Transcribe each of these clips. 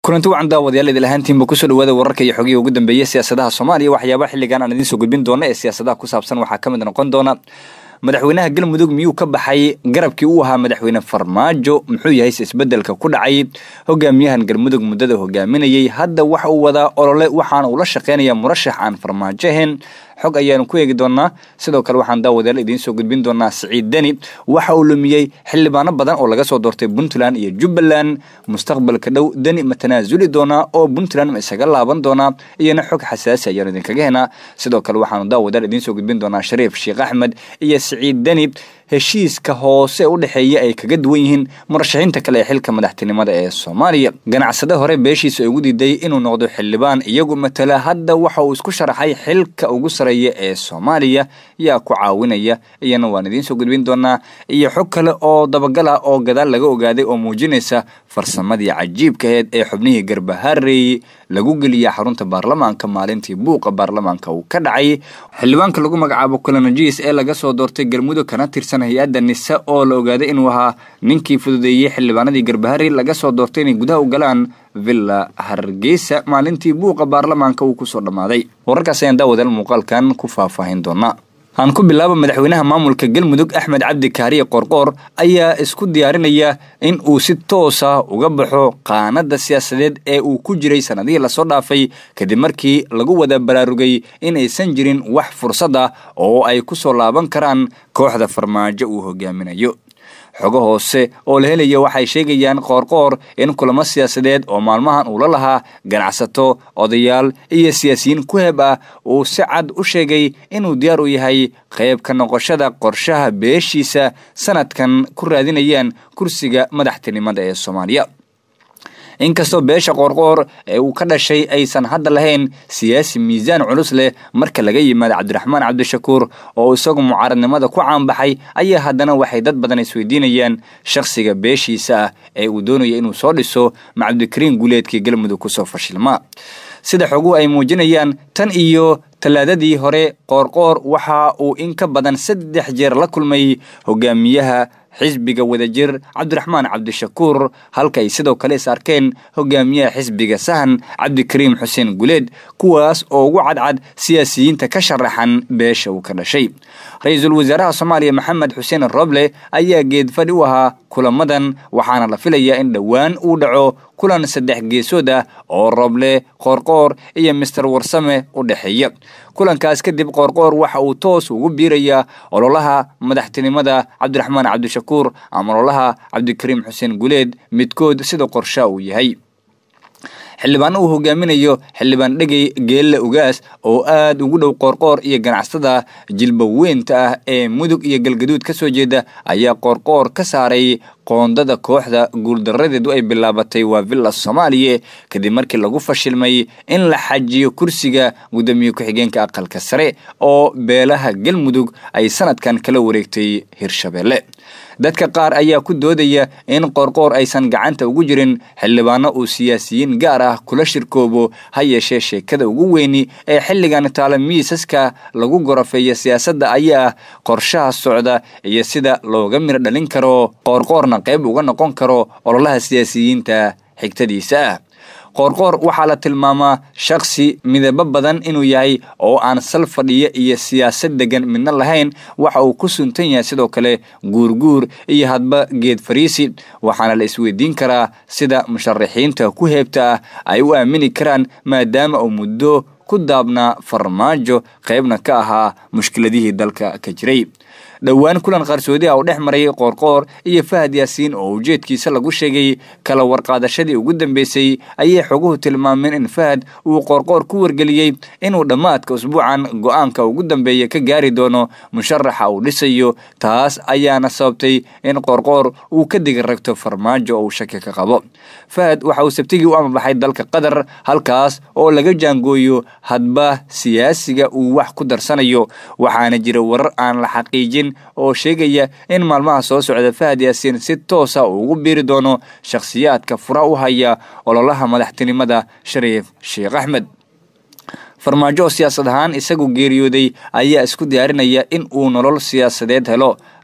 kulanti wacan daawadayaal idil ahaantiinba kusoo dhawaada wararka iyo xogihii ugu dambeeyey siyaasadaha soomaaliya waxyaabaha xilligan aan idiin soo gudbin doona ee siyaasadaha ku saabsan waxaa ka mid noqon doona madaxweynaha galmudug miyuu ka baxay garabkii uu ahaa madaxweyne farmaajo muxuu yahay se isbedelka ku dhacay hogaamiyahan galmudug muddada hogaaminayay hadda waxa uu wadaa olole waxaana uu la shaqeynaya murashax aan farmaajo ahayn xog ayaanu ku eegi doonaa sidoo kale waxaan daawadayaal idiin soo gudbin doonaa siciid deni waxa uu lumiyey xildhibaano badan oo laga soo doortay puntland iyo jubbaland mustaqbalka dhow deni ma tanaasuli doonaa oo puntland ma isaga laaban doonaa iyona xog xasaasi ayaanu idinkaga henaa sidoo kale waxaanu daawadayaal idiin soo gudbin doonaa shariif sheekh axmed iyo siciid deni heshiiska hoose u dhexeeya ay kaga duwan yihiin murashaxiinta kale ee xilka madaxtinimada ee soomaaliya ganacsade hore beeshiisa ugu diiday inuu noqdo xildhibaan iyagu matala hadda waxa uu isku sharaxay xilka ugu sareeya ee soomaaliya yaa ku caawinaya iyana waan idiin soo gudbin doonaa iyo xog kale oo dabagal ah oo gadaal laga ogaaday oo muujinaysa farsamadii cajiibka aheyd ee xubnihii garbahareey lagu geliya xarunta baarlamaanka maalintii buuqa baarlamaanka uu ka dhacay xildhibaanka lagu magacaabo colonajis ee laga soo doortay galmudug kana tirsan hay-adda nise oo la ogaaday inuu ahaa ninkii fududeeyey xildhibaanadii garbahari laga soo doortay inay gudaha u galaan villa hargeysa maalintii buuqa baarlamaanka uu kusoo dhammaaday wararkaas ayaan daawadaal muuqaalkan ku faahfaahin doonaa aan ku bilaabo madaxweynaha maamulka galmudug axmed cabdi kaariye qorqoor ayaa isku diyaarinaya in uu si toosa uga baxo qaanada siyaasadeed ee uu ku jiray sanadihii lasoo dhaafay kadib markii lagu wada baraarugay inaysan jirin wax fursad ah oo ay ku soo laaban karaan kooxda farmaajo uu hogaaminayo xogo hoose oo la helaya waxay sheegayaan qoorqoor in kulamo siyaasadeed oo maalmahan uu la lahaa ganacsato odayaal iyo siyaasiyiin ku heb ah uu si cad u sheegay inuu diyaar u yahay qayb ka noqoshada qorshaha beeshiisa sanadkan ku raadinayaan kursiga madaxtinimada ee soomaaliya inkastoo beesha qoorqoor ee uu ka dhashay aysan hadda lahayn siyaasi miisaan culus leh marka laga yimaado cabdiraxmaan cabdishakuur oo isagu mucaaradnimada ku caanbaxay ayaa haddana waxay dad badan isweydiinayaan shakhsiga beeshiisa ah ee uu doonaya inuu soo dhiso ma cabdikariin guuleedkii galmudug kusoo fashilmaa sida xoguhu ay muujinayaan tan iyo tallaadadii hore qoorqoor waxa uu in ka badan saddex jeer la kulmay hogaamiyaha xisbiga wadajir cabdiraxmaan cabdishakuur halka ay sidoo kale is arkeen hogaamiyaha xisbiga sahan cabdikariim xuseen guleed kuwaas oo ugu cadcad siyaasiyiinta ka sharaxan beesha uu ka dhashay ra-iisul wasaaraha soomaaliya maxamed xuseen roble ayaa geedfadhi u ahaa kulamadan waxaana la filayaa in dhowaan uu dhaco kulan saddex geesood ah oo roble qoorqoor iyo mister warsame u dhexeeya kulankaas kadib qoorqoor waxa uu toos ugu biirayaa ololaha madaxtinimada cabdiraxmaan cabdishakuur ama ololaha cabdikariim xuseen guleed midkood sida qorshaa uu yahay xildhibaano uu hogaaminayo xildhibaan dhegey geelle ugaas oo aad ugu dhow qoorqoor iyo ganacsatada jilba weynta ah ee mudug iyo galgaduud ka soo jeeda ayaa qoorqoor ka saaray qoondada kooxda guuldaradeedu ay bilaabatay waa villa soomaaliya kadib markii lagu fashilmay in la xajiyo kursiga guddoomiye ku-xigeenka aqalka sare oo beelaha galmudug ay sanadkan kala wareegtay hirshabeelle dadka qaar ayaa ku doodaya in qoorqoor aysan gacanta ugu jirin xildhibaano uu siyaasiyiin gaar ah kula shirkoobo ha yeeshee sheekada ugu weyni ee xilligan taala miisaska lagu gorofeeya siyaasadda ayaa ah qorshaha socda iyo sida looga miro dhalin karo qoorqoorna qayb uga noqon karo ololaha siyaasiyiinta xigtadiisa ah qoorqoor waxaa la tilmaamaa shakhsi midabo badan inuu yahay oo aan sal fadhiyo iyo siyaasad degan midna lahayn waxa uu ku suntan yahay sidoo kale guurguur iyo hadba geed fariisi waxaana la isweydiin karaa sida musharaxiinta ku heebta ah ay u aamini karaan maadaama uu muddo ku daabnaa farmaajo qaybna ka ahaa mushkiladihii dalka ka jiray dhowaan kulan qarsoodi ah oo dhex maray qoorqoor iyo fahad yaasiin oo ujeedkiisa lagu sheegay kala warqaadashadii ugu dambeysay ayay xoguhu tilmaameen in fahad uu qoorqoor ku wargeliyey inuu dhammaadka usbuucan go-aanka ugu dambeeya ka gaari doono musharaxa uu dhisayo taas ayaana sababtay in qoorqoor uu ka diga ragto farmaajo oo uu shaki ka qabo fahad waxa uu sabtigii u amabaxay dalka qatar halkaas oo laga jaangooyo hadba siyaasiga uu wax ku darsanayo waxaana jira warar aan la xaqiijin oo sheegaya in maalmaha soo socda fahad yaasiin si toosa uu ugu biiri doono shakhsiyaadka fura u haya ololaha madaxtinimada shariif sheekh axmed farmaajo oo siyaasad ahaan isagu geeriyooday ayaa isku diyaarinaya in uu nolol siyaasadeed helo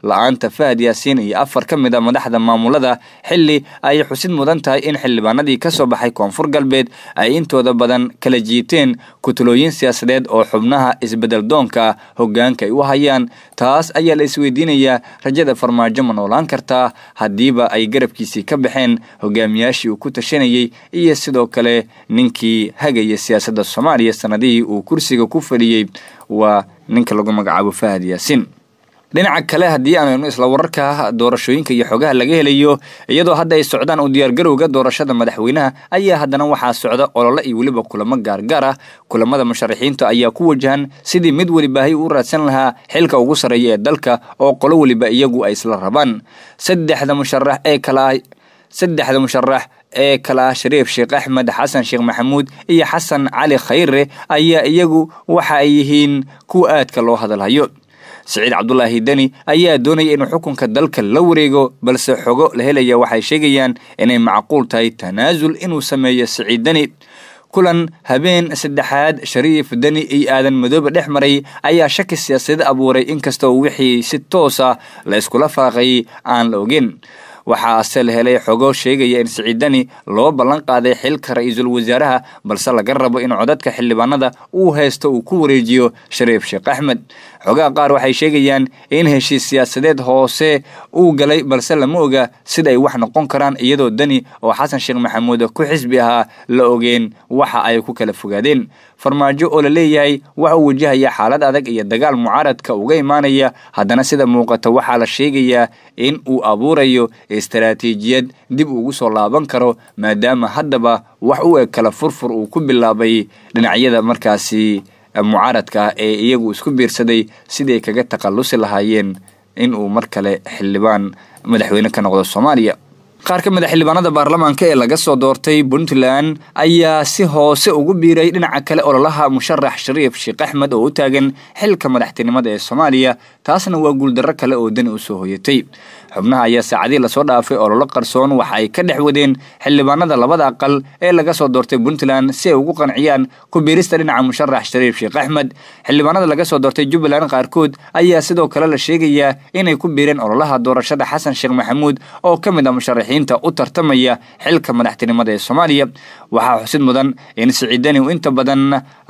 la-aanta fahad yaasiin iyo afar ka mid a madaxda maamulada xilli ay xusid mudan tahay in xildhibaanadii ka soo baxay koonfur galbeed ay intooda badan kala jiiteen kutulooyin siyaasadeed oo xubnaha isbedel doonka hogaanka ay u hayaan taas ayaa la isweydiinayaa rajada farmaajo ma noolaan kartaa haddiiba ay garabkiisii ka baxeen hogaamiyaashii uu ku tashanayey iyo sidoo kale ninkii hagaya siyaasadda soomaaliya sanadihii uu kursiga ku fadhiyey waa ninka lagu magacaabo fahad yaasiin dhinaca kale haddii aanu isla wararka doorashooyinka iyo xogaha laga helayo iyadoo hadda ay socdaan u diyaargarowga doorashada madaxweynaha ayaa haddana waxaa socda olole iyo weliba kulamo gaargaar ah kulamada musharaxiinta ayaa ku wajahan sidii mid welibaahay u raadsan lahaa xilka ugu sarreeya ee dalka oo qolo weliba iyagu ay isla rabaan saddexda musharax ee kala saddexda musharax ee kala ah shariif sheekh axmed xasan sheekh maxamuud iyo xasan cali khayre ayaa iyagu waxa ay yihiin kuwa aadka loo hadalhayo siciid cabdulaahi deni ayaa doonaya inuu xukunka dalka la wareego balse xogo la helaya waxay sheegayaan inay macquul tahay tanaasul inuu sameeyo siciid deni kulan habeen saddexaad shariif deni iyo aadan madoobe dhex maray ayaa shaki siyaasadeed abuuray inkastoo wixii si toosa la iskula faaqay aan la ogeyn waxaase la helay xogo sheegaya in siciidani loo ballan qaaday xilka ra-iisul wasaaraha balse laga rabo in codadka xildhibaanada uu haysto uu ku wareejiyo shariif sheekh axmed xogaha qaar waxay sheegayaan in heshiis siyaasadeed hoose uu galay balse lama oga sida ay wax noqon karaan iyadoo deni oo xasan sheekh maxamuud ku xisbi ahaa la ogeen waxa ay ku kala fogaadeen farmaajo oo la leeyahay waxa uu wajahaya xaalad adag iyo dagaal mucaaradka uga imaanaya haddana sida muuqata waxaa la sheegayaa in uu abuurayo istaraatiijiyad dib ugu soo laaban karo maadaama haddaba wax u eg kala furfur uu ku bilaabay dhinacyada markaasi mucaaradka ah ee iyagu isku biirsaday siday kaga takhallusi lahaayeen in uu mar kale xildhibaan madaxweyne ka noqdo soomaaliya qaar ka mid a xildhibaanada baarlamaanka ee laga soo doortay puntland ayaa si hoose ugu biiray dhinaca kale ololaha musharax shariif sheekh axmed oo u taagan xilka madaxtinimada ee soomaaliya taasna waa guuldarro kale oo dani usoo hoyatay xubnaha ayaa saacadii lasoo dhaafay ololo qarsoon waxa ay ka dhex wadeen xildhibaanada labada aqal ee laga soo doortay puntland si ay ugu qanciyaan ku biirista dhinaca musharax shariif sheekh axmed xildhibaanada laga soo doortay jubbaland qaarkood ayaa sidoo kale la sheegayaa inay ku biireen ololaha doorashada xasan sheekh maxamuud oo ka mid ah musharaxiinta u tartamaya xilka madaxtinimada ee soomaaliya waxaa xusid mudan in siciidani uu inta badan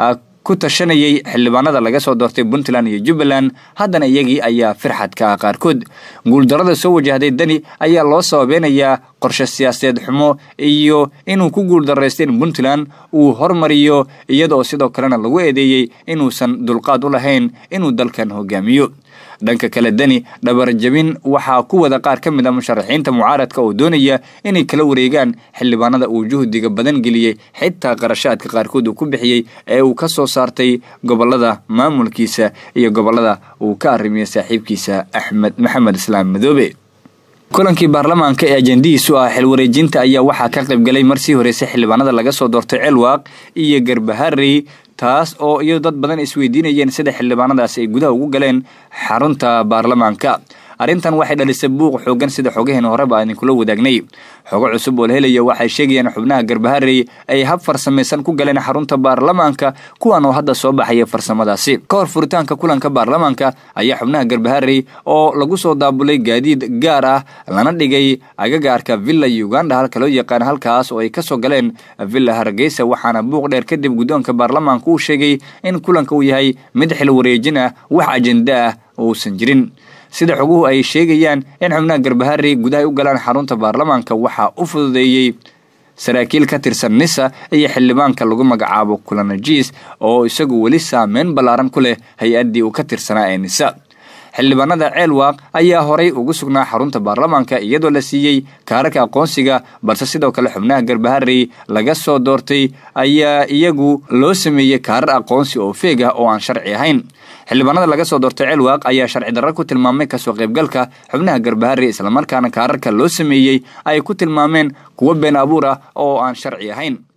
ku tashanayay xildhibaanada laga soo doortay puntland iyo jubbaland haddana iyagii ayaa firxadka ah qaarkood guuldarada soo wajahday deni ayaa loo sababeynayaa qorshe siyaasadeed xumo iyo inuu ku guuldaraystay in puntland uu hormariyo iyadaoo sidoo kalena lagu eedeeyey inuusan dulqaad u lahayn inuu dalkan hogaamiyo dhanka kale deni dhabarjabin waxaa ku wada qaar ka mid a musharaxiinta mucaaradka oo doonaya inay kala wareegaan xildhibaanada uu juhdiga badan geliyey xitaa qarashaadka qaarkood uu ku bixiyey ee uu ka soo saartay gobolada maamulkiisa iyo gobolada uu ka arrimiyey saaxiibkiisa axmed maxamed islaam madoobe kulankii baarlamaanka ee ajendihiisu ah xilwareejinta ayaa waxaa ka qaybgalay marsii horeysay xildhibaanada laga soo doortay celwaaq iyo garbaharey taas oo iyo dad badan isweydiinayeen sida xildhibaanadaasi ay gudaha ugu galeen xarunta baarlamaanka arrintan waxay dhalisay buuq xoogan sida xogaheena horeba aan idinkula wadaagnay xogo cusub oo la helaya waxay sheegayaan xubnaha garbaharey ay hab farsamaysan ku galeen xarunta baarlamaanka kuwan oo hadda soo baxaya farsamadaasi ka hor furitaanka kulanka baarlamaanka ayaa xubnaha garbaharey oo lagu soo daabulay gaadiid gaar ah lana dhigay agagaarka villa uganda halka loo yaqaan halkaas oo ay kasoo galeen villa hargeysa waxaana buuq dheer kadib guddoonka baarlamaanka uu sheegay in kulanka uu yahay mid xil wareejin ah wax ajenda ah uusan jirin sida xoguhu ay sheegayaan in xubnaha garbaharey gudahay u galaan xarunta baarlamaanka waxaa u fududeeyey saraakiil ka tirsan nisa iyo xildhibaanka lagu magacaabo kulanajiis oo isagu weli saameyn ballaaran ku leh hay-addii uu ka tirsanaa ee nisa xildhibaanada ceelwaaq ayaa horay ugu sugnaa xarunta baarlamaanka iyadoo la siiyey kaararka aqoonsiga balse sidoo kale xubnaha garbaharey laga soo doortay ayaa iyagu loo sameeyey kaarar aqoonsi oo feeg ah oo aan sharci ahayn xildhibaanada laga soo doortay ceelwaaq ayaa sharci darro ku tilmaamay kasoo qaybgalka xubnaha garbaharey islamarkaana kaararka loo sameeyey ay ku tilmaameen kuwo been abuur ah oo aan sharci ahayn